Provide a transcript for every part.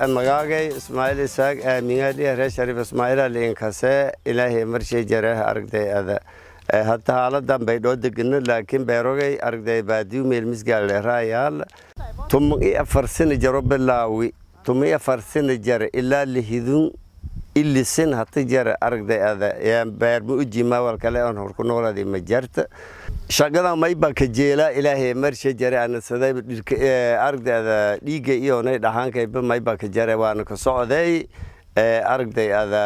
magaagay ismaaciil isaaq aamingaadhiya reer shariif ismaaciila liinkase ilaahay marshay jareeh aragday ada hadda haaladan bay dhoo degano laakiin beerogay aragday baadiyu meel misgaale raayaal tuman i afar sina jaro bilaawi tuman i afar sina jare ilaa lihidun ilisin hata jare aragday ada beerma ujima walkale on horku nooladi ma jarta shaqadan mayba ka jeela ilaahay marsha jare anasaday aragday ada dhiiga iyonay dhahaankayba mayba ka jare waana ka socday aragday ada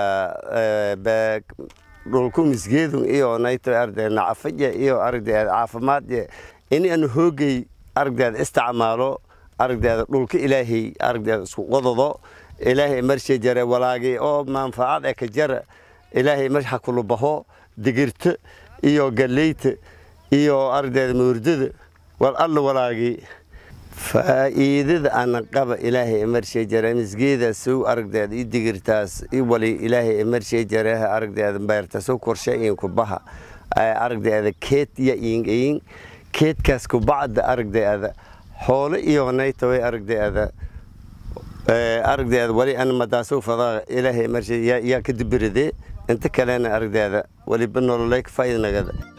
dhulku misgeedun iyonayto aragday nacafaja iyo aragday ada caafimaadje in aan hoogay aragday ada isticmaalo aragday ada dhulka ilaahay aragday ada isku qododo ilaahay marsha jare walaagay oo manfaacad ee ka jara ilaahay mar ha kula baho digirta iyo galleyta iyo aragdeeda moordada wal alla walaagay faa'iidada ana qaba ilaahay marshay jare misgeedaas sow aragdeeda i digirtaas i wali ilaahay marshay jare aragdeeda beertaas sow korshe in ku baha aragdeeda keed ya iin keedkaas ku bacda aragdeeda xoolo iyo naytaway aragdeeda aragdeeda wali ana madaasow fadaa ilaahay marshay yaa ka dibirade inta kalena aragdeeda waliba nololay ka faa'iida nagada